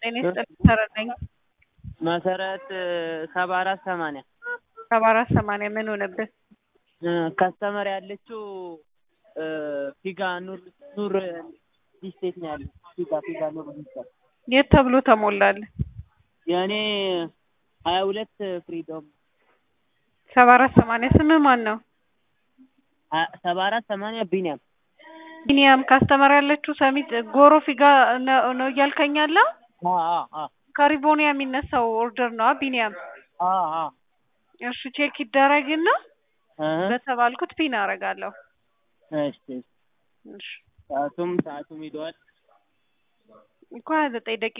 ጤና ይስጥልኝ መሰረት ነኝ። መሰረት ሰባ አራት ሰማንያ ሰባ አራት ሰማንያ ምን ሆነብህ? ከስተመር ያለችው ፊጋ ኑር ኑር ዲስቴት ነው ያለው። ፊጋ ፊጋ ኑር ዲስቴት የት ተብሎ ተሞላልህ? የእኔ ሀያ ሁለት ፍሪዶም ሰባ አራት ሰማንያ ስምህ ማን ነው? ሰባ አራት ሰማንያ ቢኒያም ቢኒያም ካስተመር ያለችው ሰሚት ጎሮ ፊጋ ነው ነው እያልከኝ ያለው? ከሪቦኒያ የሚነሳው ኦርደር ነው ቢኒያም። እሺ ቼክ ይደረግና በተባልኩት ፒን አደርጋለሁ። እሺ እሺ ሰዓቱም ሰዓቱም ሂደዋል። እኮ ሀያ ዘጠኝ ደቂቃ